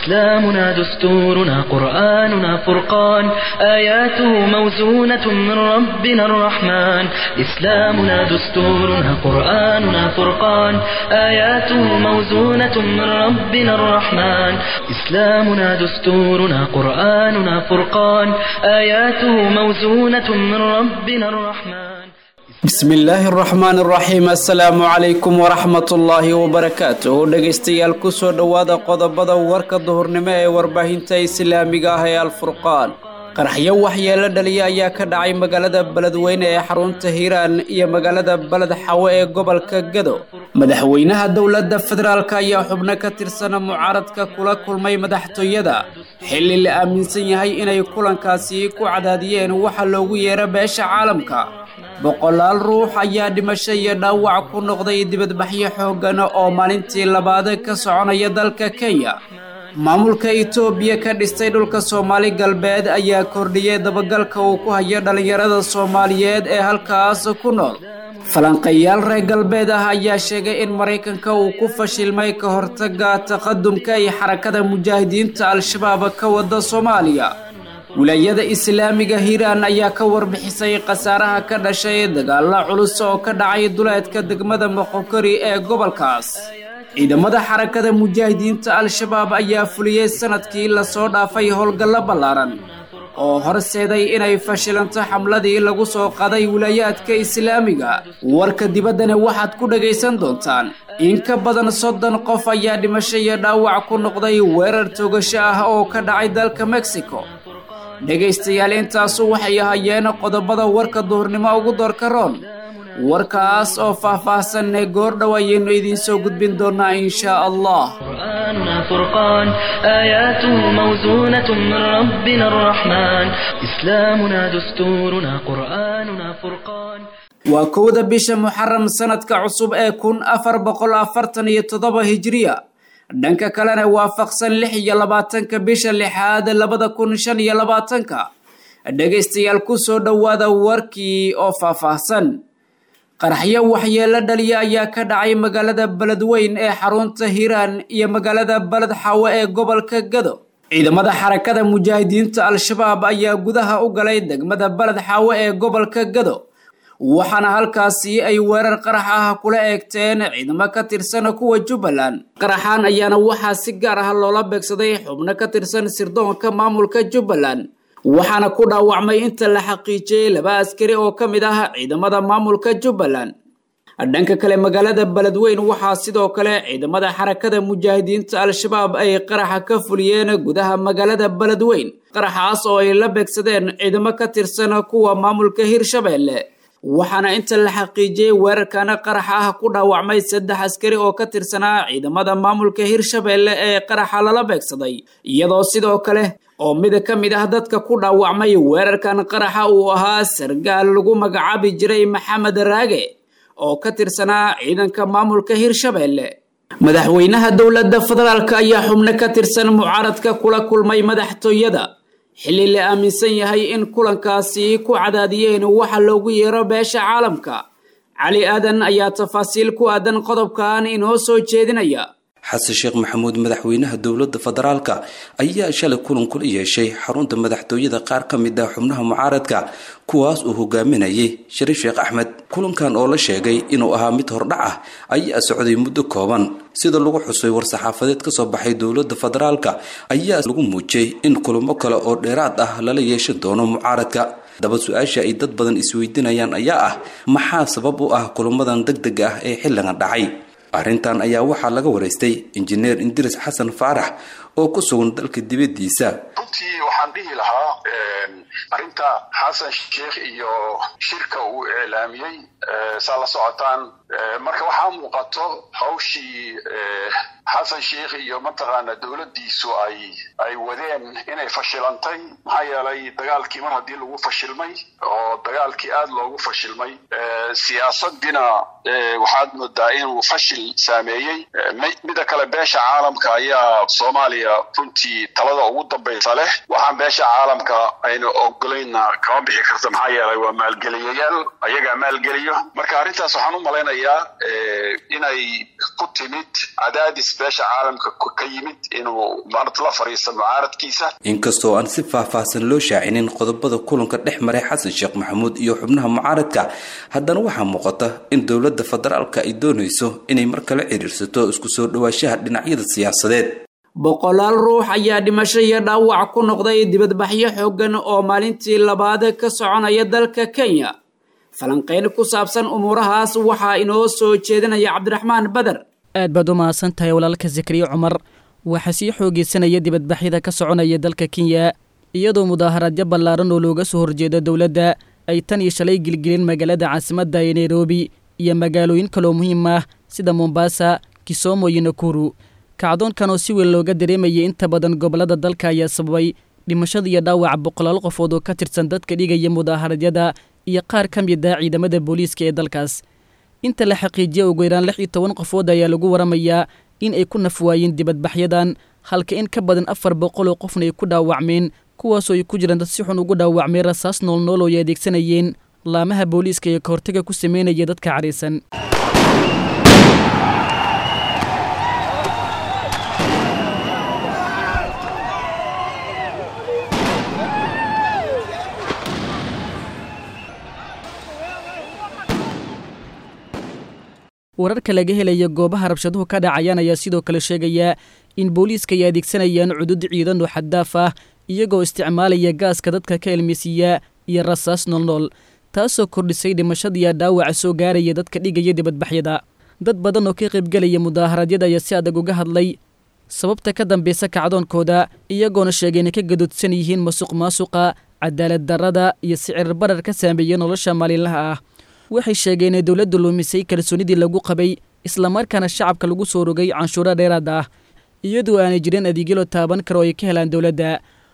إسلامنا دستورنا قرآننا فرقان آياته موزونة من ربنا الرحمن إسلامنا دستورنا قرآننا فرقان آياته موزونة من ربنا الرحمن إسلامنا دستورنا قرآننا فرقان آياته موزونة من ربنا الرحمن bismi illaahi araxmaan araxiim assalaamu calaykum waraxmatullaahi wabarakaatuh dhegaystayaal kusoo dhowaada qodobada warka duhurnimo ee warbaahinta islaamiga ah ee alfurqaan qaraxyo waxyeelo dhaliya ayaa ka dhacay magaalada beledweyne ee xarunta hiiraan iyo magaalada beled xawe ee gobolka gado madaxweynaha dowladda federaalk ayaa xubno ka tirsana mucaaradka kula kulmay madaxtooyada xilli la aaminsan yahay inay kulankaasi ku cadaadiyeen waxa loogu yeero beesha caalamka boqolaal ruux ayaa dhimasho iyo dhaawac ku noqday dibadbaxyo xooggan oo maalintii labaad ka soconaya dalka kenya maamulka itoobiya ka dhistay dhulka soomaali galbeed ayaa kordhiyey dabagalka uu ku hayo dhallinyarada soomaaliyeed ee halkaas ku nool falanqayaal reer galbeed ah ayaa sheegay in maraykanka uu ku fashilmay ka hortaga taqadumka iyo xarakada mujaahidiinta al-shabaab ka wada soomaaliya wilaayada islaamiga hiiraan ayaa ka warbixisay khasaaraha ka dhashay dagaalo culus oo ka dhacay duleedka degmada moqokori ee gobolkaas ciidamada xarakada mujaahidiinta al-shabaab ayaa fuliyey sanadkii lasoo dhaafay howlgallo ballaaran oo horseeday inay fashilanto xamladii lagu soo qaday wilaayaadka islaamiga warka dibaddana waxaad ku dhagaysan doontaan in ka badan soddon qof ayaa dhimasho iyo dhaawac ku noqday weerar togasho ah oo ka dhacay dalka mexico dhegaystayaal intaasu waxay ahaayeen qodobada warka duhurnimo ugu doorka roon warkaas oo faah-faahsanne goordhow ayaynu idiin soo gudbin doonaa inshaa allah قرآننا فرقان آياته موزونة من ربنا الرحمن إسلامنا دستورنا قرآننا فرقان waa kowda bisha muxaram sanadka cusub ee kun afar boqol afartan iyo toddoba hijiriya dhanka kalena waafaqsan lix iyo labaatanka bisha lixaad labada kun shan iyo labaatanka dhegaystayaal kusoo dhowaada warkii oo faahfaahsan qaraxyo waxyeelo dhaliya ayaa ka dhacay magaalada beledweyn ee xarunta hiiraan iyo magaalada beled xawe ee gobolka gado ciidamada xarakada mujaahidiinta al-shabaab ayaa gudaha u galay degmada beled xawe ee gobolka gado waxaana halkaasi ay weerar qarax ah kula eegteen ciidamo ka tirsan kuwa jubbaland qaraxaan ayaana waxaa si gaar ah loola beegsaday xubno ka tirsan sirdoonka maamulka jubbaland waxaana ku dhaawacmay inta la xaqiijiyey laba askari oo ka mid ah ciidamada maamulka jubbaland dhanka kale magaalada beledweyn waxaa sidoo kale ciidamada xarakada mujaahidiinta al-shabaab ay qaraxa ka fuliyeen gudaha magaalada beledweyn qaraxaas oo ay la beegsadeen ciidamo ka tirsan kuwa maamulka hirshabeelle waxaana inta la xaqiijiyey weerarkana qaraxa ah ku dhaawacmay saddex askari oo ka tirsanaa ciidamada maamulka hirshabeelle ee qaraxa lala beegsaday iyadoo sidoo kale oo mid ka mid ah dadka ku dhaawacmay weerarkan qaraxa uu ahaa sargaal lagu magacaabi jiray maxamed raage oo ka tirsanaa ciidanka maamulka hirshabeelle madaxweynaha dowladda federaalk ayaa xubno ka tirsan mucaaradka kula kulmay madaxtooyada xilli la aaminsan yahay in kulankaasi ku cadaadiyeen waxa loogu yeero beesha caalamka cali aadan ayaa tafaasiil ku aadan qodobkan inoo soo jeedinaya xasan sheekh maxamuud madaxweynaha dowladda federaalka ayaa shalay kulan kula yeeshay xarunta madaxtooyada qaar ka mid ah xubnaha mucaaradka kuwaas uu hogaaminayay shariif sheekh axmed kulankan oo la sheegay inuu ahaa mid hordhac ah ayaa socday muddo kooban sida lagu xusay war-saxaafadeed ka soo baxay dowladda federaalka ayaa lagu muujiyey in kulamo kale oo dheeraad ah lala yeeshan doono mucaaradka daba su-aasha ay dad badan isweydiinayaan ayaa ah maxaa sabab u ah kulamadan deg deg ah ee xilligan dhacay arrintan ayaa waxaa laga waraystay injineer indiris xasan faarax oo ku sugan dalka dibadiisa runtii waxaan dhihi lahaa arrinta xasan sheikh iyo shirka uu iclaamiyey saa la socotaan marka waxaa muuqato hawshii xasan sheikh iyo mataqaana dowladdiisu ay ay wadeen inay fashilantay maxaa yeelay dagaalkii mar haddii lagu fashilmay oo dagaalkii aada loogu fashilmay siyaasadina waxaad moodaa inuu fashil saameeyey mida kale beesha caalamka ayaa soomaaliya runtii talada ugu dambaysa leh waxaa waxaan beesha caalamka aynu ogolayna kama bixi karta maxaa yeelay waa maalgeliyayaal ayagaa maalgeliyo marka arrintaas waxaan u malaynayaa inay ku timid cadaadis beesha caalamka ka yimid inuu maarata la fadhiisto mucaaradkiisa inkastoo aan si faahfaahsan loo shaacinin qodobada kulanka dhex maray xasan sheekh maxamuud iyo xubnaha mucaaradka haddana waxaa muuqata in dowladda federaalka ay doonayso inay mar kale xiriirsato isku soo dhawaashaha dhinacyada siyaasadeed boqolaal ruux ayaa dhimasho iyo dhaawac ku noqday dibadbaxyo xooggan oo maalintii labaad ka soconaya dalka kenya falanqayn ku saabsan umuurahaas waxaa inoo soo jeedinaya cabdiraxmaan bader aad baad u mahadsan tahay walaalka zakariya cumar waxaa sii xoogeysanaya dibadbaxyada ka soconaya dalka kenya iyadoo mudaaharaadyo ballaaran oo looga soo horjeedo dowladda ay tan iyo shalay gilgelin magaalada caasimadda ee nairobi iyo magaalooyin kaloo muhiim ah sida mombasa kisomo iyo nakuru kacdoonkan oo si weyn looga dareemayay inta badan gobollada dalka ayaa sababay dhimashada iyo dhaawaca boqolaal qofood oo ka tirsan dadka dhigaya mudaaharadyada iyo qaar ka mid ah ciidamada booliiska ee dalkaas inta la xaqiijiya ugu yaraan lix iyo toban qofood ayaa lagu waramayaa in ay ku nafwaayeen dibadbaxyadan halka in ka badan afar boqol oo qofna ay ku dhaawacmeen kuwaasoo ay ku jiraan dad si xun ugu dhaawacmay rasaas noolnool oo ay adeegsanayeen laamaha booliiska ee kahortaga ku sameynaya dadka cadhaysan wararka laga helaya goobaha rabshaduhu ka dhacayaan ayaa sidoo kale sheegaya in booliiska ay adeegsanayaan cudud ciidan oo xaddaaf ah iyagoo isticmaalaya gaaska dadka ka elmisiiya iyo rasaas noolnool taasoo kordhisay dhimashadiiya dhaawaca soo gaaraya dadka dhigaya dibadbaxyada dad badan oo ka qaybgelaya mudaaharadyada ayaa si adag uga hadlay sababta ka dambaysa kacdoonkooda iyagoona sheegay inay ka gadoodsan yihiin masuq maasuqa cadaalad darrada iyo sicir barar ka saameeya nolosha maalinlaha ah waxay sheegeen inay dowladdu luumisay kalsoonidii lagu qabay islamarkaana shacabka lagu soo rogay canshuuro dheeraad ah iyadoo aanay jirin adeegyo loo taaban karo ay ka helaan dowladda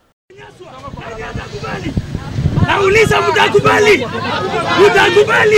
Nauliza, mtakubali? Mtakubali?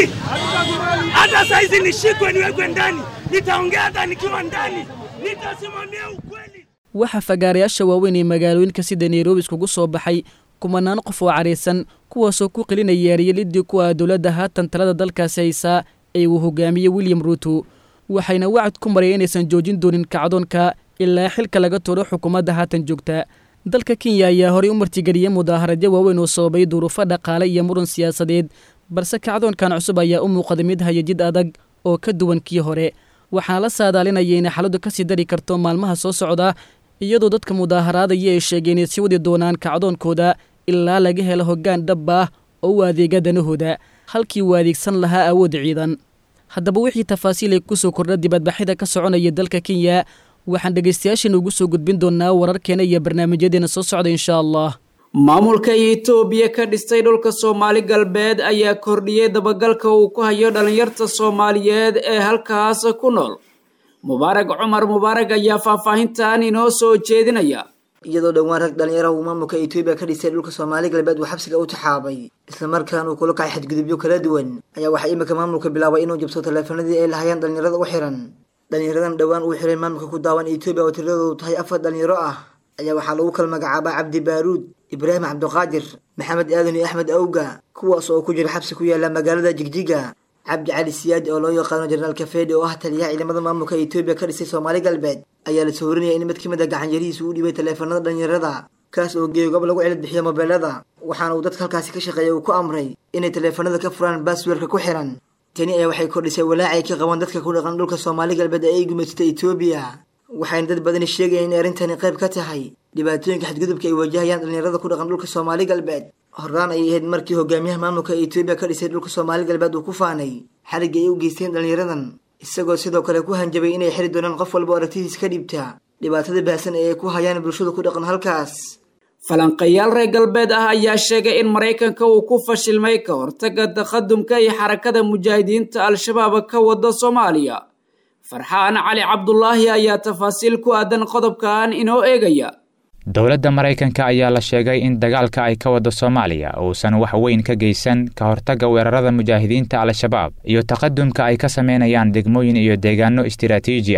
Hata saizi nishikwe niwekwe ndani, nitaongea hata nikiwa ndani, nitasimamia ukweli. waxaa fagaarayaasha waaweyn ee magaalooyinka sida nairobi iskugu soo baxay kumanaan qof oo cadhaysan kuwaasoo ku qilinaya eryelidii ku ah dowladda haatan talada dalkaasi haysaa ee uu hogaamiyey william ruuto waxayna wacad ku maraya inaysan joojin doonin kacdoonka ilaa xilka laga turo xukuumadda haatan joogta dalka kenya ayaa horey u martigeliyey mudaaharadyo waaweyn oo sababay duruufo dhaqaale iyo muran siyaasadeed balse kacdoonkan cusub ayaa u muuqday mid haya jid adag oo ka duwan kii hore waxaana la saadaalinaya inay xaaladdu ka sii dari karto maalmaha soo socda iyadoo dadka mudaaharaadaya ay sheegeen inay sii wadi doonaan kacdoonkooda ilaa laga helo hoggaan dhab ah oo u adeega danahooda halkii uu adeegsan lahaa awood ciidan haddaba wixii tafaasiil ay ku soo kordha dibadbaxyada ka soconaya dalka kenya waxaan dhegaystayaashan ugu soo gudbin doonnaa wararkeena iyo barnaamijyadeena soo socda insha allah maamulka etoobiya ka dhistay dhulka soomaali galbeed ayaa kordhiyey dabagalka uu ku hayo dhallinyarta soomaaliyeed ee halkaas ku nool mubaarag cumar mubaarag ayaa faahfaahintan inoo soo jeedinaya iyadoo dhowaan rag dhalinyaraha uu maamulka etoobiya ka dhisay dhulka soomaali galbeed uu xabsiga u taxaabay islamarkaan uu kula kacay xadgudubyo kala duwan ayaa waxaa iminka maamulka bilaabay inuu jabso taleefanadii ay lahayeen dhalinyarada u xiran dhalinyaradan dhowaan uu xiray maamulka ku daawan etoobiya oo tiradoodu tahay afar dhalinyaro ah ayaa waxaa lagu kala magacaabaa cabdi baaruud ibraahim cabdiqaadir maxamed aadan iyo axmed awga kuwaas oo ku jira xabsi ku yaala magaalada jigjiga cabdi cali siyaadi oo loo yaqaano jenaraal kafeedi oo ah taliyaha ciidamada maamulka etoobiya ka dhisay soomaali galbeed ayaa la soo warinaya in mid ka mid a gacanyarihiisa uu dhibay taleefanada dhalinyarada kaas oo geeyo gob lagu cilad bixiyo mobeelada waxaana uu dadka halkaasi ka shaqeeya uu ku amray inay taleefanada ka furaan baasweerka ku xiran tani ayaa waxay kordhisay walaacay ka qaban dadka ku dhaqan dhulka soomaali galbeed ee ay gumaysatay etoobiya waxayna dad badani sheegayaan inay arrintani qayb ka tahay dhibaatooyinka xadgudubka ay wajahayaan dhalinyarada ku dhaqan dhulka soomaali galbeed horaan ayay ahayd markii hogaamiyaha maamulka etoobiya ka dhisay dhulka soomaali galbeed uu ku faanay xarigga ay u geysteen dhalinyaradan isagoo sidoo kale ku hanjabay inay xiri doonaan qof walba oo aragtidiis ka dhibta dhibaatada baahsan ee ay ku hayaan bulshada ku dhaqan halkaas falanqayaal reer galbeed ah ayaa sheegay in maraykanka uu ku fashilmay ka hortaga taqadumka iyo xarakada mujaahidiinta al-shabaab ka wada soomaaliya farxaan cali cabdulaahi ayaa tafaasiil ku aadan qodobkan inoo eegaya dowladda maraykanka ayaa la sheegay in dagaalka ay ka wado soomaaliya uusan wax weyn ka geysan ka hortagga weerarada mujaahidiinta al-shabaab iyo taqadumka ay ka samaynayaan degmooyin iyo deegaano istiraatiiji ah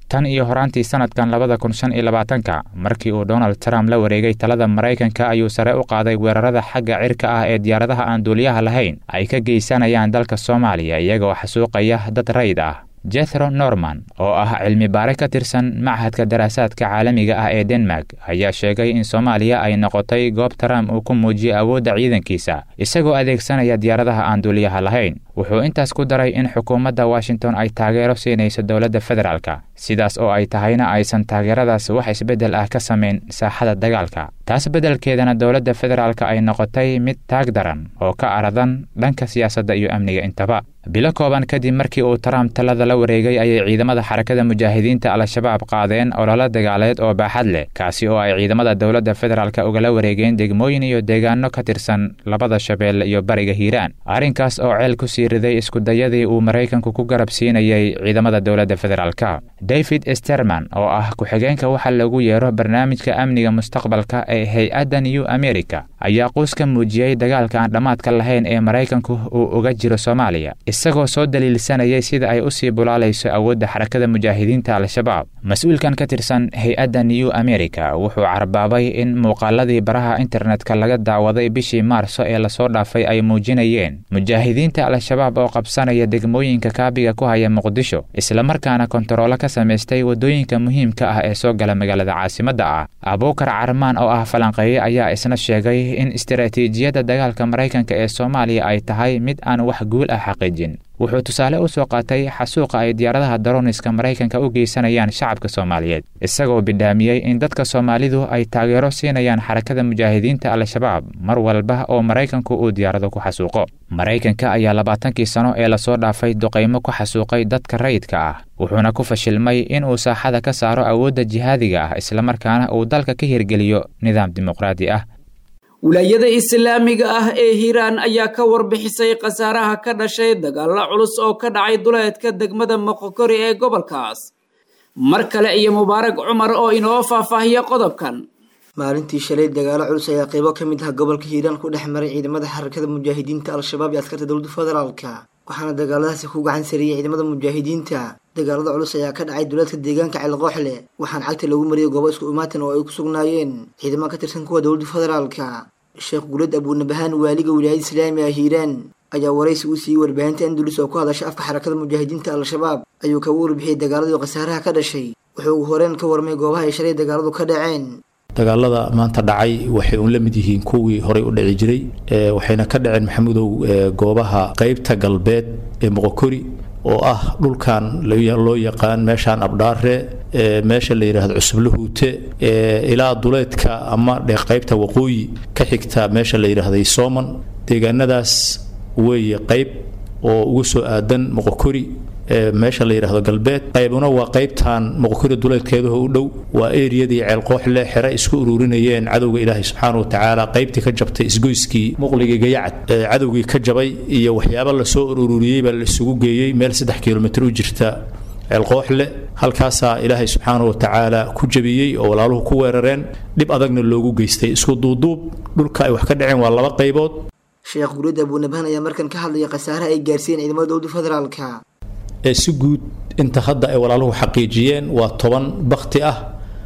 tan iyo horaantii sanadkan labada kun shan iyo labaatanka markii uu donald trump la wareegay talada maraykanka ayuu sare u qaaday weerarada xagga cirka ah ee diyaaradaha aan duuliyaha lahayn ay ka geysanayaan dalka soomaaliya iyagoo xasuuqaya dad rayd ah jethro norman oo ah cilmi baare ka tirsan machadka daraasaadka caalamiga ah ee denmark ayaa sheegay in soomaaliya ay noqotay goob trump uu ku muujiyey awoodda ciidankiisa isagoo adeegsanaya diyaaradaha aan duuliyaha lahayn wuxuu intaas ku daray in xukuumadda washington ay taageero siinayso dowladda federaalka sidaas oo ay tahayna aysan taageeradaas wax isbeddel ah ka samayn saaxada dagaalka taas beddelkeedana dowladda federaalka ay noqotay mid taag daran oo ka aradan dhanka siyaasadda iyo amniga intaba bilo kooban kadib markii uu trump talada la wareegay ayay ciidamada xarakada mujaahidiinta al-shabaab qaadeen ololo dagaaleed oo baaxad leh kaasi oo ay ciidamada dowladda federaalka ugala wareegeen degmooyin iyo deegaano ka tirsan labada shabeelle iyo bariga hiiraan arrinkaas oo ceel ku sii riday iskudayadii uu maraykanku ku garab siinayay ciidamada dowladda federaalka david sterman oo ah ku-xigeenka waxa lagu yeero barnaamijka amniga mustaqbalka ee hay-adda new america ayaa quus ka muujiyey dagaalka aan dhammaadka lahayn ee maraykanku uu uga jiro soomaaliya isagoo soo daliilsanayay sida ay usii bulaalayso awoodda xarakada mujaahidiinta al-shabaab mas-uulkan ka tirsan hay-adda new america wuxuu carbaabay in muuqaaladii baraha internetka laga daawaday bishii maarso ee lasoo dhaafay ay muujinayeen mujaahidiinta al-shabaab oo qabsanaya degmooyinka kaabiga ku haya muqdisho islamarkaana kontaroolo ka samaystay waddooyinka muhiimka ah ee soo gala magaalada caasimadda ah abuukar carmaan oo ah falanqeeye ayaa isna sheegay in istaraatiijiyadda dagaalka maraykanka ee soomaaliya ay tahay mid aan wax guul ah xaqiijin wuxuu tusaale u soo qaatay xasuuqa ay diyaaradaha daroniska maraykanka u geysanayaan shacabka soomaaliyeed isagoo bidhaamiyey in dadka soomaalidu ay taageero siinayaan xarakada mujaahidiinta al-shabaab mar walba oo maraykanku uu diyaarado ku xasuuqo maraykanka ayaa labaatankii sano ee lasoo dhaafay duqaymo ku xasuuqay dadka rayidka ah wuxuuna ku fashilmay inuu saaxada ka saaro awoodda jihaadiga ah islamarkaana uu dalka ka hirgeliyo nidaam dimuqraadi ah wilaayada islaamiga ah ee hiiraan ayaa ka warbixisay khasaaraha ka dhashay dagaalla culus oo ka dhacay duleedka degmada moqokori ee gobolkaas mar kale iyo mubaarag cumar oo inoo faahfaahiya qodobkan maalintii shalay dagaalo culus ayaa qeybo ka mid ah gobolka hiiraan ku dhex maray ciidamada xarakada mujaahidiinta al-shabaab iyo askarta dowladda federaalka waxaana dagaaladaasi ku gacan sariyey ciidamada mujaahidiinta dagaalada culus ayaa ka dhacay duleedka deegaanka ceelqooxle waxaana cagta lagu mariyay goobo isku imaatan oo ay ku sugnaayeen ciidamo ka tirsan kuwa dowladda federaalka sheekh gulad abuunabahaan waaliga wilaayada islaami ah hiiraan ayaa waraysi u siiyey warbaahinta andulus oo ku hadasha afka xarakada mujaahidiinta al-shabaab ayuu kaga warbixiyey dagaaladii khasaaraha ka dhashay wuxuu ugu horeen ka warmay goobaha ay shalay dagaaladu ka dhaceen dagaalada maanta dhacay waxay uun la mid yihiin kuwii horey u dhici jiray waxayna ka dhaceen maxamudow goobaha qeybta galbeed ee moqokori oo ah dhulkan loo yaqaan meeshaan abdhaare meesha la yidhaahdo cusublahuute ilaa duleedka ama qaybta waqooyi ka xigta meesha la yidhaahday sooman deegaanadaas weeye qayb oo ugu soo aadan moqokori meesha la yidhaahdo galbeed qaybuna waa qaybtan moqokori duleedkeedaho u dhow waa eriyadii ceelqooxle xere isku ururinayeen cadowga ilaahay subxaana watacaala qaybtii ka jabtay isgoyskii muqligii gayacad cadowgii ka jabay iyo waxyaaba lasoo ururiyey baa la isugu geeyey meel saddex kilomitr u jirta ceelqooxle halkaasaa ilaahay subxaana watacaala ku jabiyey oo walaaluhu ku weerareen dhib adagna loogu geystay isku duuduub dhulka ay wax ka dhaceen waa laba qaybood sheekh gulid abuunabahan ayaa markan ka hadlaya khasaaraha ay gaarsiiyeen ciidamada dowladda federaalka ee si guud inta hadda ay walaaluhu xaqiijiyeen waa toban bakti ah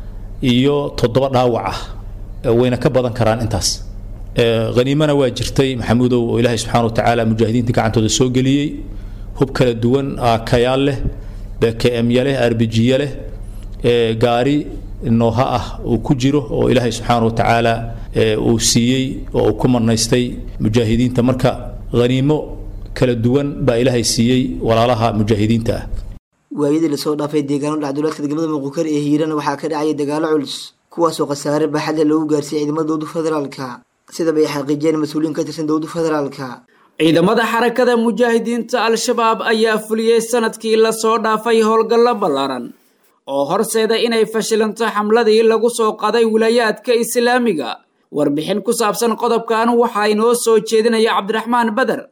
iyo toddoba dhaawac ah wayna ka badan karaan intaas haniimana waa jirtay maxamuudow oo ilaahay subxana watacaala mujaahidiinta gacantooda soo geliyey hub kala duwan kayaal leh bkmya leh arbijiya leh gaari nooha ah uu ku jiro oo ilaahay subxaana watacaala uu siiyey oo uu ku marnaystay mujaahidiinta marka haniimo kala duwan baa ilaahay siiyey walaalaha mujaahidiinta ah waayadii lasoo dhaafay deegaano dhacduleedka degmada muqukari ee hiiraan waxaa ka dhacaya dagaalo culus kuwaasoo khasaare baaxadle loogu gaarsiiyey ciidamada dowladda federaalka sidaba ay xaqiijiyeen mas-uuliyiin ka tirsan dowladda federaalka ciidamada xarakada mujaahidiinta al-shabaab ayaa fuliyey sanadkii lasoo dhaafay howlgallo ballaaran oo horseeda inay fashilanto xamladii lagu soo qaday wilaayaadka islaamiga warbixin ku saabsan qodobkan waxaa inoo soo jeedinaya cabdiraxmaan beder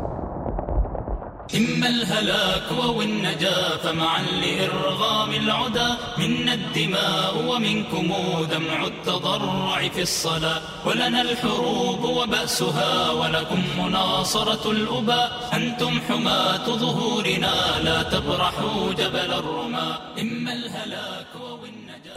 إما الهلاك أو النجاة فمعا لإرغام العدا منا الدماء ومنكم دمع التضرع في الصلاة ولنا الحروب وبأسها ولكم مناصرة الأباء أنتم حماة ظهورنا لا تبرحوا جبل الرماء إما الهلاك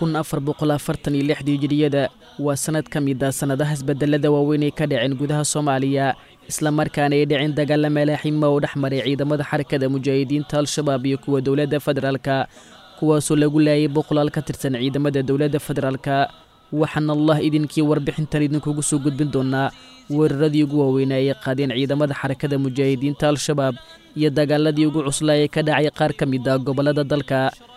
kun afar boqol afartan iyo lixdii hijiriyada waa sannad ka mid ah sannadaha isbedelada waaweyn ay ka dhaceen gudaha soomaaliya islamarkaana ay dhicin dagaalla malaaxima oo dhex maray ciidamada xarakada mujaahidiinta al-shabaab iyo kuwa dowladda federaalka kuwaasoo lagu laayay boqolaal ka tirsan ciidamada dowladda federaalka waxaana allah idinkii warbixintan idinkugu soo gudbin doonaa weeraradii ugu waaweynaa ay qaadeen ciidamada xarakada mujaahidiinta al-shabaab iyo dagaaladii ugu cuslaa ee ka dhacay qaar ka mid ah gobollada dalka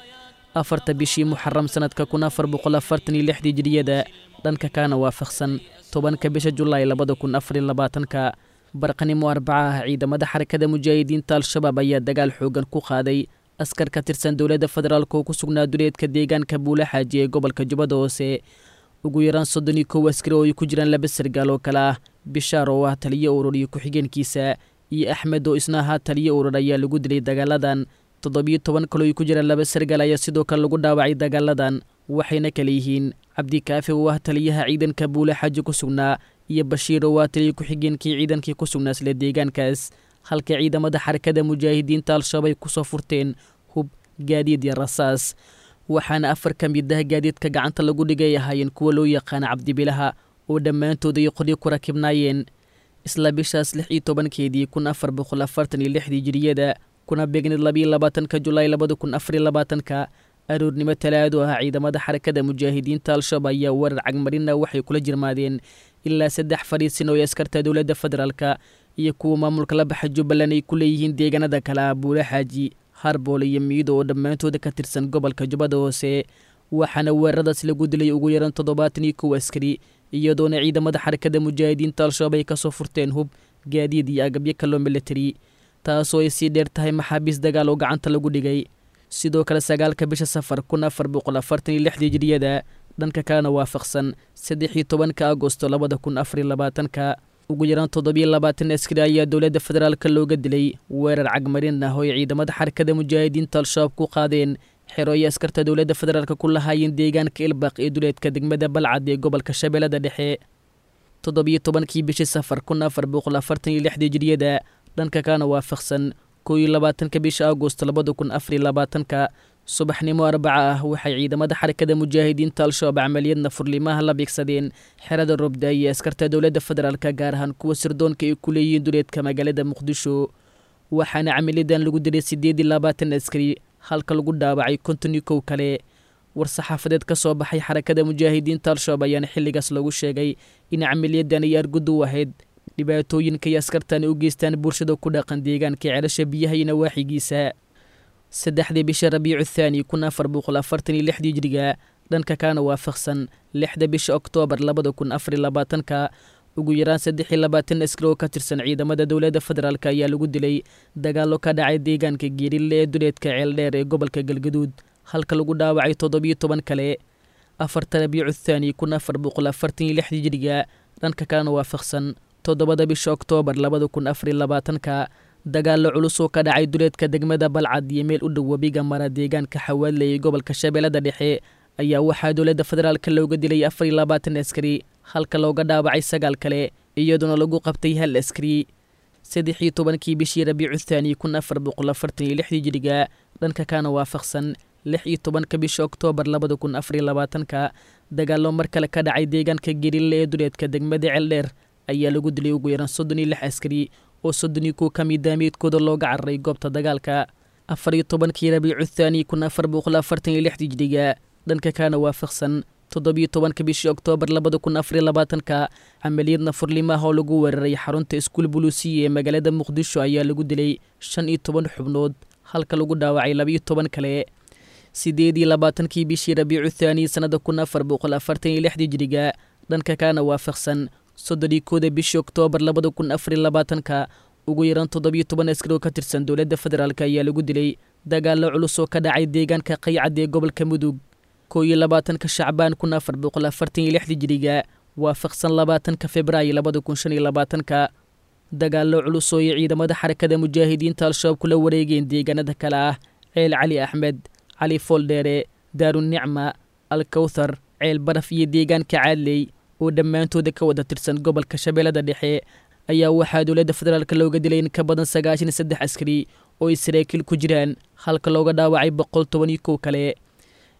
afarta bishii muxaram sannadka kun afar boqol afartan iyo lixdii jiriyada dhanka kaana waafaqsan tobanka bisha julaay labada kun afar iyo labaatanka barqanimo arbaca ah ciidamada xarakada mujaahidiinta al-shabaab ayaa dagaal xoogan ku qaaday askar ka tirsan dowladda federaalk oo ku sugnaa duleedka deegaanka buula xaaji ee gobolka jubbada hoose ugu yaraan soddon iyo kow askari oo ay ku jiraan laba sargaal oo kale ah bishaar oo ah taliyo urur iyo ku-xigeenkiisa iyo axmed oo isna ahaa taliyo urur ayaa lagu dilay dagaaladan toddobiyo toban kaloo ay ku jiraan laba sargaal ayaa sidoo kale lagu dhaawacay dagaaladan waxayna kale yihiin cabdikaafi oo ah taliyaha ciidanka buula xaaji ku sugnaa iyo bashiir oo ah taliyo ku-xigeenkii ciidankii ku sugnaa isla deegaankaas halka ciidamada xarakada mujaahidiinta al-shabaab ay kusoo furteen hub gaadiid iyo rasaas waxaana afar ka mid ah gaadiidka gacanta lagu dhigay ahaayeen kuwa loo yaqaana cabdibilaha oo dhammaantood ay qoryo ku rakibnaayeen isla bishaas lix iyo tobankeedii kun afar boqol afartan iyo lixdii jiriyada kuna beegneed labayo labaatanka julaay labada kun afariyo labaatanka aroornimo talaado ah ciidamada xarakada mujaahidiinta al-shabaab ayaa weerar cagmarina waxay kula jirmaadeen ilaa saddex fadhiisin oo ay askarta dowladda federaalka iyo kuwa maamulka la baxa jubbaland ay ku leeyihiin deegaanada kale ah buula xaaji harboole iyo miido oo dhammaantooda ka tirsan gobolka jubbada hoose waxaana weeraradaas lagu dilay ugu yaran toddobaatan iyo kow askari iyadoona ciidamada xarakada mujaahidiinta al-shabaab ay kasoo furteen hub gaadiid iyo agabyo kaloo militari taasoo ay sii dheer tahay maxaabiis dagaal oo gacanta lagu dhigay sidoo kale sagaalka bisha safar kun afar boqol afartan iyo lixdii jiriyada dhanka kalena waafaqsan saddex iyo tobanka agosto labada kun afariyo labaatanka ugu yaraan toddobiyo labaatan askari ayaa dowladda federaalka looga dilay weerar cagmarin ah oo ay ciidamada xarakada mujaahidiinta al-shabaab ku qaadeen xero ay askarta dowladda federaalka ku lahaayeen deegaanka ilbaq ee duleedka degmada balcad ee gobolka shabeellada dhexe toddobiyo tobankii bishii safar kun afar boqol afartan iyo lixdii jiriyada dhanka kalena waafaqsan koo iyo labaatanka bisha agosto labada kun afariyo labaatanka subaxnimo arbaca ah waxay ciidamada xarakada mujaahidiinta al-shabaab camaliyadna furlimaha la beegsadeen xerada robda iyo askarta dowladda federaalka gaar ahaan kuwa sirdoonka ay ku leeyihiin duleedka magaalada muqdisho waxaana camaliyadan lagu dilay siddeed iyo labaatan askari halka lagu dhaawacay konton iyo kow kale war-saxaafadeed ka soo baxay xarakada mujaahidiinta al-shabaab ayaana xilligaas lagu sheegay in camaliyadan ay argudu ahayd dhibaatooyinka iyo askartani u geystaan bulshada ku dhaqan deegaanka celasha biyaha iyo nawaaxigiisa saddexdii bisha rabiicu thaani kun afar boqol afartan iyo lixdii jiriga dhanka kaana waafaqsan lixda bisha oktoobar labada kun afariyo labaatanka ugu yaraan saddex iyo labaatan askari oo ka tirsan ciidamada dowladda federaalk ayaa lagu dilay dagaallo ka dhacay deegaanka geerille ee duleedka ceeldheer ee gobolka galgaduud halka lagu dhaawacay toddobiyo toban kale afarta rabiicu thaani kun afar boqol afartan iyo lixdii jiriga dhanka kalena waafaqsan toddobada bisha oktoobar labada kun afariyo labaatanka dagaallo culus oo ka dhacay duleedka degmada balcad iyo meel u dhow webiga mara deegaanka xawaadle ee gobolka shabeellada dhexe ayaa waxaa dowladda federaalka looga dilay afar iyo labaatan askari halka looga dhaawacay sagaal kale iyadoona lagu qabtay hal askari saddex iyo tobankii bishii rabiicu thaani kun afar boqol afartan iyo lixdii jiriga dhanka kaana waafaqsan lix iyo tobanka bisha oktoobar labada kun afariyo labaatanka dagaallo mar kale ka dhacay deegaanka gerille ee duleedka degmada ceeldheer ayaa lagu dilay ugu yaraan soddon iyo lix askari oo soddon iyo kow ka mid daamiidkooda looga cararay goobta dagaalka afar iyo tobankii rabiicu thaani kun afar boqol afartan iyo lixdii jiriga dhanka kaana waafaqsan toddobiyo tobanka bishii oktoobar labada kun afariyo labaatanka camaliyadna furlimaha oo lagu weeraray xarunta iskuul buluusiya ee magaalada muqdisho ayaa lagu dilay shan iyo toban xubnood halka lagu dhaawacay labiyo toban kale sideed iyo labaatankii bishii rabiicu thaani sannada kun afar boqol afartan iyo lixdii jiriga dhanka kaana waafaqsan soddonii kooda bishii oktoobar labada kun afariyo labaatanka ugu yaraan toddobiyo toban askari oo ka tirsan dowladda federaalk ayaa lagu dilay dagaallo culus oo ka dhacay deegaanka qaycad ee gobolka mudug koo iyo labaatanka shacbaan kun afar boqol afartan iyo lixdii jiriga waafaqsan labaatanka februaayo labada kun shan iyo labaatanka dagaallo culus oo ay ciidamada xarakada mujaahidiinta al-shabaab kula wareegeen deegaanada kale ah ceel cali axmed cali fooldheere daarunicma alkawthar ceel baraf iyo deegaanka caadley oo dhammaantooda ka wada tirsan gobolka shabeellada dhexe ayaa waxaa dowladda federaalk looga dilay in ka badan sagaashan iyo saddex askari oo ay saraakiil ku jiraan halka looga dhaawacay boqol toban iyo kow kale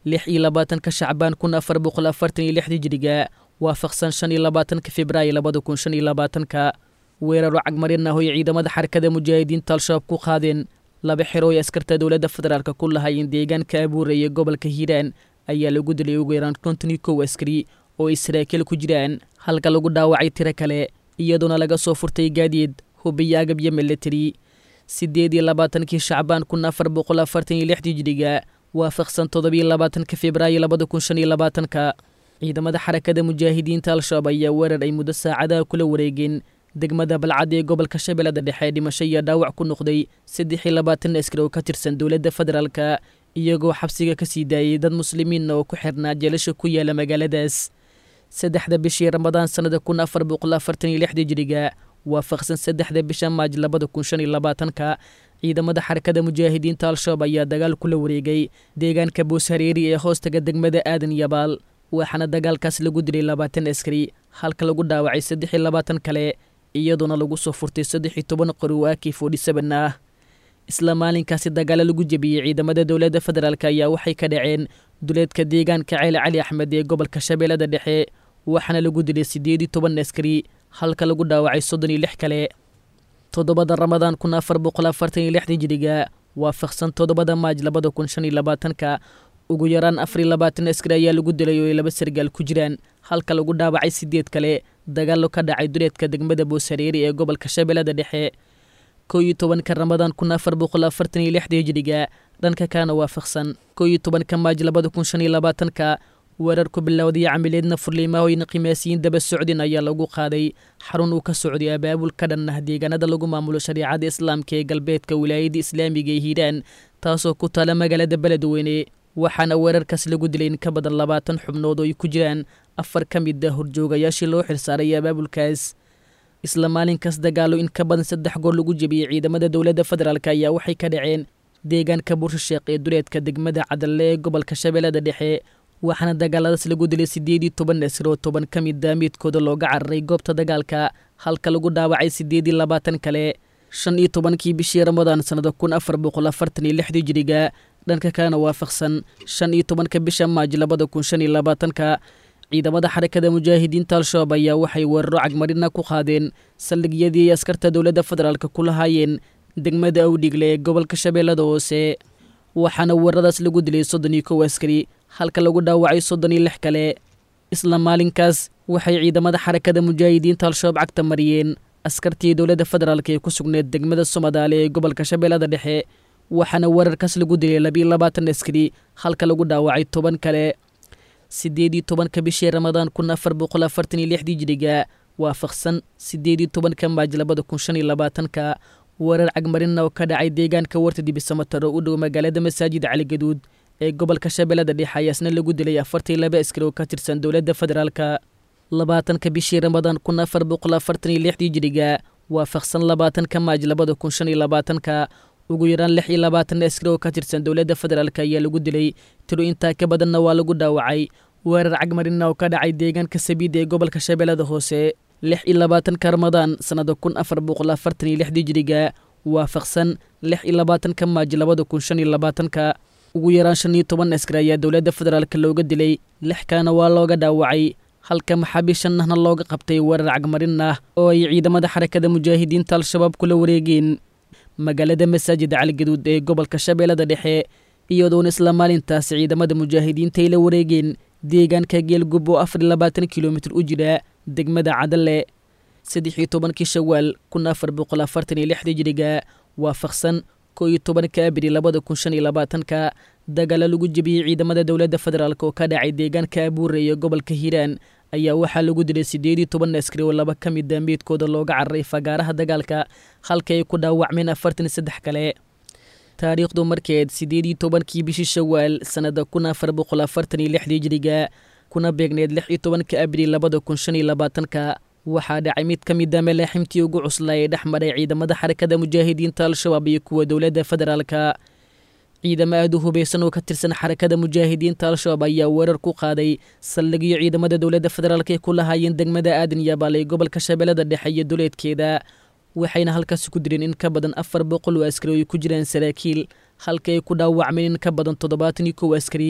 lix iyo labaatanka shacbaan kun afar boqol afartan iyo lix hijiriga waafaqsan shan iyo labaatanka februaayo labada kun shan iyo labaatanka weeraro cagmarin ah oo ay ciidamada xarakada mujaahidiinta al-shabaab ku qaadeen laba xero ay askarta dowladda federaalk ku lahaayeen deegaanka abuuraya gobolka hiiraan ayaa lagu dilay ugu yaraan konton iyo kow askari oo ay saraakiil ku jiraan halka lagu dhaawacay tiro kale iyadoona laga soo furtay gaadiid hubiyo agab iyo milatari siddeed iyo labaatankii shacbaan kun afar boqol afartan iyo lix hijiriga waafaqsan toddobiyo labaatanka februaayo labada kun shan iyo labaatanka ciidamada xarakada mujaahidiinta al-shabaab ayaa weerar ay muddo saacadaha kula wareegeen degmada balcad ee gobolka shabeellada dhexe dhimasho iyo dhaawac ku noqday saddex iyo labaatan askari oo ka tirsan dowladda federaalka iyagoo xabsiga ka sii daayay dad muslimiinna oo ku xirnaa jeelasha ku yaala magaaladaas saddexda bishii ramadaan sannada kun afar boqol afartan iyo lixda jiriga waafaqsan saddexda bisha maaj labada kun shan iyo labaatanka ciidamada xarakada mujaahidiinta al-shabaab ayaa dagaal kula wareegay deegaanka booshareeri ee hoostaga degmada aadan yabaal waxaana dagaalkaas lagu dilay labaatan askari halka lagu dhaawacay saddex iyo labaatan kale iyadoona lagu soo furtay saddex iyo toban qori oo aki forty seven ah isla maalinkaasi dagaalo lagu jebiyey ciidamada dowladda federaalk ayaa waxay ka dhaceen duleedka deegaanka ceele cali axmed ee gobolka shabeellada dhexe waxaana lagu dilay siddeed iyo toban askari halka lagu dhaawacay soddon iyo lix kale toddobada ramadaan kun afar boqol afartan iyo lix hijiriga waafaqsan toddobada maaj labada kun shan iyo labaatanka ugu yaraan afar iyo labaatan askari ayaa lagu dilay oo ay laba sargaal ku jiraan halka lagu dhaawacay sideed kale dagaallo ka dhacay duleedka degmada booshareeri ee gobolka shabeellada dhexe kow iyo tobanka ramadaan kun afar boqol afartan iyo lixda hijiriga dhanka kaana waafaqsan kow iyo tobanka maaj labada kun shan iyo labaatanka weerar ku bilowday camileedna furliimaahoyna qimaasiyiin daba socdin ayaa lagu qaaday xarun uu ka socday abaabul ka dhan ah deegaanada lagu maamulo shariicada islaamka ee galbeedka wilaayadda islaamiga ee hiiraan taasoo ku taala magaalada beledweyne waxaana weerarkaas lagu dilay in ka badan labaatan xubnood oo ay ku jiraan afar ka mid ah horjoogayaashii loo xilsaaray abaabulkaas isla maalinkaas dagaalo in ka badan saddex goor lagu jebiyey ciidamada dowladda federaalk ayaa waxay ka dhaceen deegaanka buurshisheeq ee duleedka degmada cadalle ee gobolka shabeellada dhexe waxaana dagaaladaas lagu dilay siddeed iyo toban asir oo toban ka mid ah midkooda looga cararay goobta dagaalka halka lagu dhaawacay siddeed iyo labaatan kale shan iyo tobankii bishii ramadaan sannada kun afar boqol afartan iyo lixdii jiriga dhanka kalena waafaqsan shan iyo tobanka bisha maaj labada kun shan iyo labaatanka ciidamada xarakada mujaahidiinta al-shabaab ayaa waxay weeraro cagmarina ku qaadeen saldhigyadii ay askarta dowladda federaalk ku lahaayeen degmada awdhigle ee gobolka shabeellada hoose waxaana weeraradaas lagu dilay soddon iyo kow askari halka lagu dhaawacay soddon iyo lix kale isla maalinkaas waxay ciidamada xarakada mujaahidiinta al-shabaab cagta mariyeen askartii dowladda federaalk ee ku sugneed degmada somadaale ee gobolka shabeellada dhexe waxaana weerarkaas lagu dilay labiiyo labaatan askari halka lagu dhaawacay toban kale siddeed iyo tobanka bishii ramadaan kun afar boqol afartan iyo lixdii jiriga waafaqsan siddeed iyo tobanka maaj labada kun shan iyo labaatanka weerar cagmarina oo ka dhacay deegaanka warta dibisamataro u dhow magaalada masaajida caligaduud ee gobolka shabeellada dhexe ayaasna lagu dilay afartan laba askari oo ka tirsan dowladda federaalka labaatanka bishii ramadaan kun afar boqol afartan iyo lixdii jiriga waafaqsan labaatanka maaj labada kun shan iyo labaatanka ugu yaraan lix iyo labaatan askari oo ka tirsan dowladda federaalk ayaa lagu dilay tiro intaa ka badanna waa lagu dhaawacay weerar cagmarina oo ka dhacay deegaanka sabiida ee gobolka shabeellada hoose lix iyo labaatanka ramadaan sannada kun afar boqol afartan iyo lixdii jiriga waafaqsan lix iyo labaatanka maaj labada kun shan iyo labaatanka ugu yaraan shan iyo toban askari ayaa dowladda federaalk looga dilay lix kalena waa looga dhaawacay halka maxaabiis shan ahna looga qabtay weerar cagmarin ah oo ay ciidamada xarakada mujaahidiinta al-shabaab kula wareegeen magaalada masaajida caligaduud ee gobolka shabeellada dhexe iyadoona isla maalintaasi ciidamada mujaahidiinta ay la wareegeen deegaanka geelgub oo afar iyo labaatan kilomitir u jira degmada cadalle saddex iyo tobankii shawaal kun afar boqol afartan iyo lixdii jiriga waafaqsan koo iyo tobanka abri labada kun shan iyo labaatanka dagaalo lagu jebiyey ciidamada dowladda federaalk oo ka dhacay deegaanka abuure iyo gobolka hiiraan ayaa waxaa lagu dilay siddeed iyo toban askari oo laba ka mid a meydkooda looga cararay fagaaraha dagaalka halka ay ku dhaawacmeen afartan iyo saddex kale taariikhdu markeed siddeed iyo tobankii bishii shawaal sannada kun afar boqol afartan iyo lixdii jiriga kuna beegneed lix iyo tobanka abril labada kun shan iyo labaatanka waxaa dhacay mid ka mid a malaaximtii ugu cuslaa ee dhex maray ciidamada xarakada mujaahidiinta al-shabaab iyo kuwa dowladda federaalka ciidamo aada u hubaysan oo ka tirsan xarakada mujaahidiinta al-shabaab ayaa weerar ku qaaday saldhigyo ciidamada dowladda federaalk ay ku lahaayeen degmada aadan yabaal ee gobolka shabeellada dhexe iyo duleedkeeda waxayna halkaasi ku direen in ka badan afar boqol oo askari oo ay ku jiraan saraakiil halka ay ku dhaawacmeen in ka badan toddobaatan iyo kow askari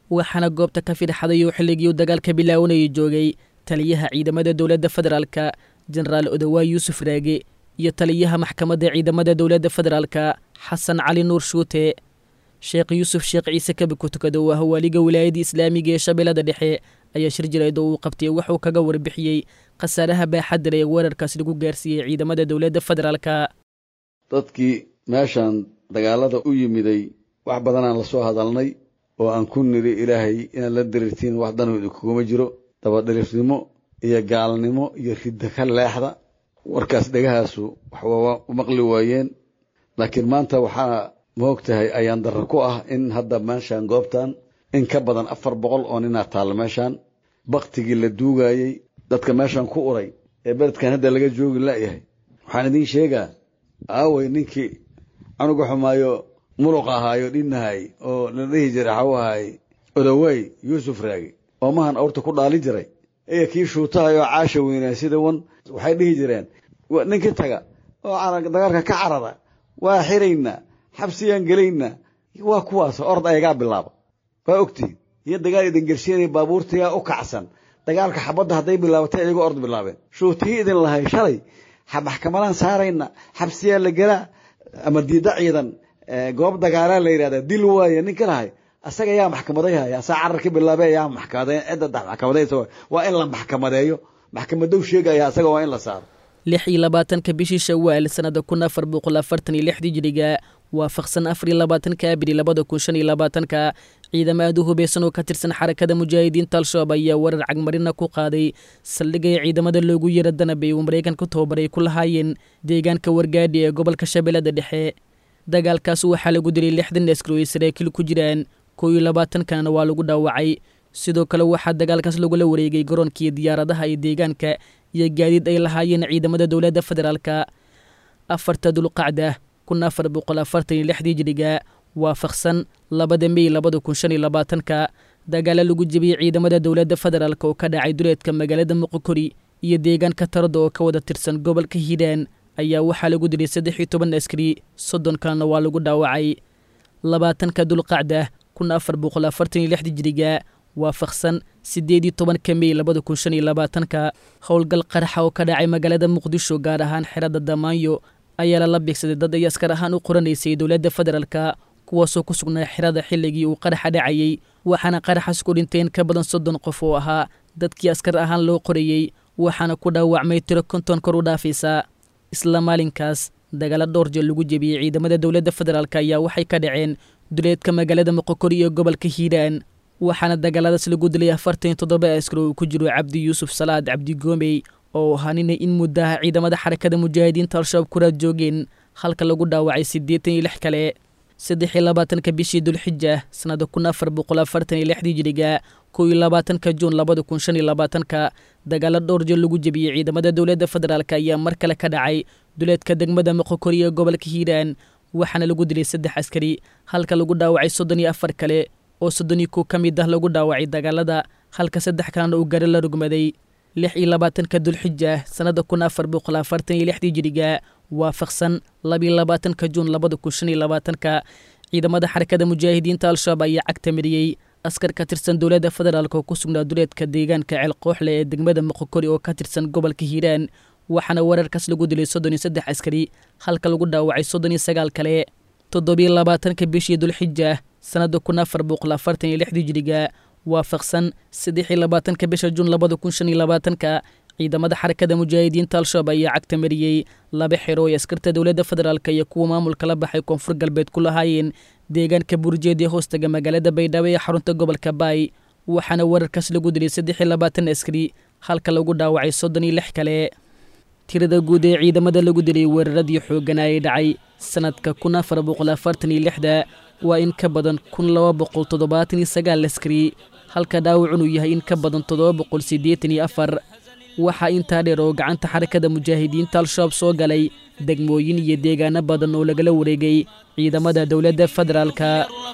waxaana goobta ka fidxaday oo xilligii uu dagaalka bilaawanayay joogay taliyaha ciidamada dowladda federaalka jenaraal odawaay yuusuf raage iyo taliyaha maxkamadda ciidamada dowladda federaalka xasan cali nuur shuute sheekh yuusuf sheekh ciise kabi ku tukada waa hawaaliga wilaayadda islaamiga ee shabeellada dhexe ayaa shir jireed oo uu qabtay waxuu kaga warbixiyey khasaaraha baaxadda leh ee weerarkaas lagu gaarsiiyey ciidamada dowladda federaalka dadkii meeshan dagaalada u yimiday wax badanaan la soo hadalnay oo aan ku niri ilaahay inaad la dirirtiin wax danooda kuguma jiro dabadhilifnimo iyo gaalnimo iyo ridda ka leexda warkaas dhegahaasu waxwaa u maqli waayeen laakiin maanta waxaa maog tahay ayaan darro ku ah in hadda meeshan goobtan in ka badan afar boqol oo ninaa taalla meeshan baktigii la duugayey dadka meeshan ku uray ee beledkan hadda laga joogi la'yahay waxaan idiin sheegaa aaway ninkii canuga xumaayo muluq ahaayo dhinnahay oo la dhihi jiray xaw ahay odawey yuusuf raagi oo mahan awrta ku dhaalin jiray iyo kii shuutahayoo caasha weynaa sida wan waxay dhihi jireen ninkii taga oo dagaalka ka carara waa xiraynaa xabsiyaan gelaynaa waa kuwaas ord ayagaa bilaaba waa ogtihin iyo dagaal idin gershiinaya baabuurtigaa u kacsan dagaalka xabadda hadday bilaabatay iyagoo ord bilaabeen shuutihii idin lahay shalay maxkamadaan saarayna xabsiyaa la gelaa ama diida ciidan goob dagaalaa la yidhahda dil waaye ninka lahay asaga yaa maxkamaday haya asaa cararka bilaabe yaa maxkamade cidda maxkamadaysa waa in la maxkamadeeyo maxkamadow sheegaya asaga waa in la saaro lix iyo labaatanka bishii shawaal sanada kun afar boqol afartan iyo lixdii jiriga waafaqsan afar iyo labaatanka abril labada kun shan iyo labaatanka ciidamo aad u hubeysan oo ka tirsan xarakada mujaahidiinta al-shabaab ayaa weerar cagmarina ku qaaday saldhigay ciidamada loogu yara danabay uu maraykanka tababaray ku lahaayeen deegaanka wargaadhi ee gobolka shabeellada dhexe dagaalkaas waxaa lagu dilay lixdan askari oo ay saraakiil ku jiraan kow iyo labaatankanna waa lagu dhaawacay sidoo kale waxaa dagaalkaas lagula wareegay garoonkii diyaaradaha ee deegaanka iyo gaadiid ay lahaayeen ciidamada dowladda federaalka afarta dulqacda kun afar boqol afartan iyo lixdii jiriga waafaqsan labada mey labada kun shan iyo labaatanka dagaalo lagu jebiyey ciidamada dowladda federaalk oo ka dhacay duleedka magaalada muqokori iyo deegaanka tarada oo ka wada tirsan gobolka hiiraan ayaa waxaa lagu dilay saddex iyo toban askari soddon kalena waa lagu dhaawacay labaatanka dulqacda kun afar boqol afartan iyo lixdii jiriga waafaqsan siddeed iyo tobanka mey labada kun shan iyo labaatanka howlgal qaraxa oo ka dhacay magaalada muqdisho gaar ahaan xerada damaanyo ayaa lala beegsaday dad ay askar ahaan u qoranaysay dowladda federaalka kuwaasoo ku sugnaa xerada xilligii uu qaraxa dhacayey waxaana qaraxaas ku dhinteen ka badan soddon qof oo ahaa dadkii askar ahaan loo qorayey waxaana ku dhaawacmay tiro konton kor u dhaafaysa isla maalinkaas dagaalo dhowr jeel lagu jebiyey ciidamada dowladda federaalk ayaa waxay ka dhaceen duleedka magaalada moqokori iyo gobolka hiiraan waxaana dagaaladaas lagu dilay afartan iyo toddoba askar oo uu ku jiro cabdi yuusuf salaad cabdi goomey oo ahaa ninay in muddaha ciidamada xarakada mujaahidiinta al-shabaab kuraad joogeen halka lagu dhaawacay siddeetan iyo lix kale saddex iyo labaatanka bishii dulxija sannada kun afar boqol afartan iyo lixdii jiriga kow iyo labaatanka juun labada kun shan iyo labaatanka dagaalo dhowr jeel lagu jebiyey ciidamada dowladda federaalk ayaa mar kale ka dhacay duleedka degmada moqokori ee gobolka hiiraan waxaana lagu dilay saddex askari halka lagu dhaawacay soddon iyo afar kale oo soddon iyo kow ka mid ah lagu dhaawacay dagaalada halka saddex kalena uu gari la rugmaday lix iyo labaatanka dulxija sannada kun afar boqol afartan iyo lixdii jiriga waafaqsan labiyo labaatanka juun labada kun shan iyo labaatanka ciidamada xarakada mujaahidiinta al-shabaab ayaa cagta mariyey askar ka tirsan dowladda federaalk oo ku sugnaa duleedka deegaanka ceelqooxle ee degmada moqokori oo ka tirsan gobolka hiiraan waxaana weerarkaas lagu dilay soddon iyo saddex askari halka lagu dhaawacay soddon iyo sagaal kale toddobiyo labaatanka bishii dulxija sannada kun afar boqol afartan iyo lixdii jiriga waafaqsan saddex iyo labaatanka bisha juun labada kun shan iyo labaatanka ciidamada xarakada mujaahidiinta al-shabaab ayaa cagta mariyey laba xero ay askarta dowladda federaalk iyo kuwa maamulka la baxay koonfur galbeed ku lahaayeen deegaanka burjeed ee hoostaga magaalada baydhabo ee xarunta gobolka baay waxaana weerarkaas lagu dilay saddex iyo labaatan askari halka lagu dhaawacay soddon iyo lix kale tirada guud ee ciidamada lagu dilay weeraradii xoogganaa ee dhacay sannadka kun afar boqol afartan iyo lixda waa in ka badan kun laba boqol toddobaatan iyo sagaal askari halka dhaawacunuu yahay in ka badan toddoba boqol siddeetan iyo afar waxaa intaa dheer oo gacanta xarakada mujaahidiinta al-shabaab soo galay degmooyin iyo deegaano badan oo lagala wareegay ciidamada dowladda federaalka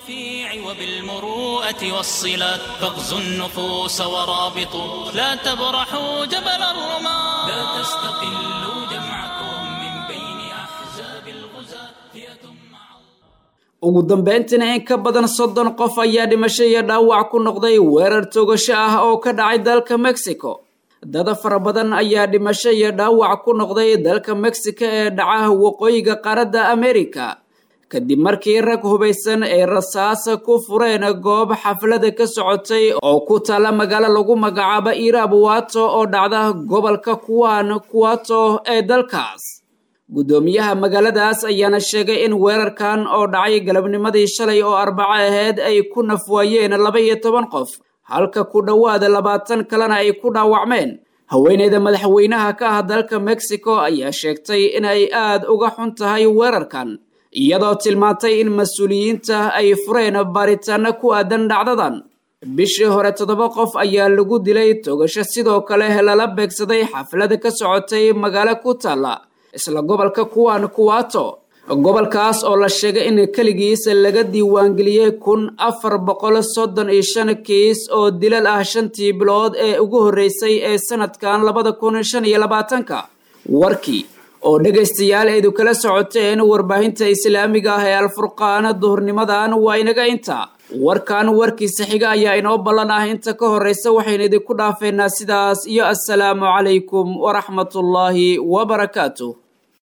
وبالمروءة والصلات فاغزوا النفوس ورابطوا لا تبرحوا جبل الرماة لا تستقلوا جمعكم من بين أحزاب الغزاة فئة مع ugu dambeyntiina in ka badan soddon qof ayaa dhimasho iyo dhaawac ku noqday weerar togasho ah oo ka dhacay dalka mexico dada fara badan ayaa dhimasho iyo dhaawac ku noqday dalka mexico ee dhaca waqooyiga qaaradda america kadib markii rag hubaysan ay rasaasa ku fureen goob xaflada ka socotay oo ku taala magaalo lagu magacaabo irabuwato oo dhacda gobolka kuwan kuwato ee dalkaas guddoomiyaha magaaladaas ayaana sheegay in weerarkan oo dhacay galabnimadii shalay oo arbaco aheyd ay ku nafwaayeen laba iyo toban qof halka ku dhowaada labaatan kalena ay ku dhaawacmeen haweeneyda madaxweynaha ka ah dalka mexico ayaa sheegtay in ay aad uga xun tahay weerarkan iyadoo tilmaantay in mas-uuliyiinta ay fureen baaritaano ku aadan dhacdadan bishii hore toddoba qof ayaa lagu dilay togasho sidoo kale lala beegsaday xaflada ka socotay magaalo ku taalla isla gobolka kuwan kuwato gobolkaas oo la sheegay in keligiis laga diiwaangeliyey kun afar boqol soddon iyo shan kiis oo dilal ah shantii bilood ee ugu horreysay ee sanadkan labada kun shan iyo labaatanka warkii oo dhegaystayaal eedu kala socoteen warbaahinta islaamiga ah ee alfurqaana duhurnimadan waa inaga inta warkan warkiisa xiga ayaa inoo ballan ah inta ka horreysa waxaynu idinku dhaafeynaa sidaas iyo assalaamu calaykum waraxmatullaahi wabarakaatuh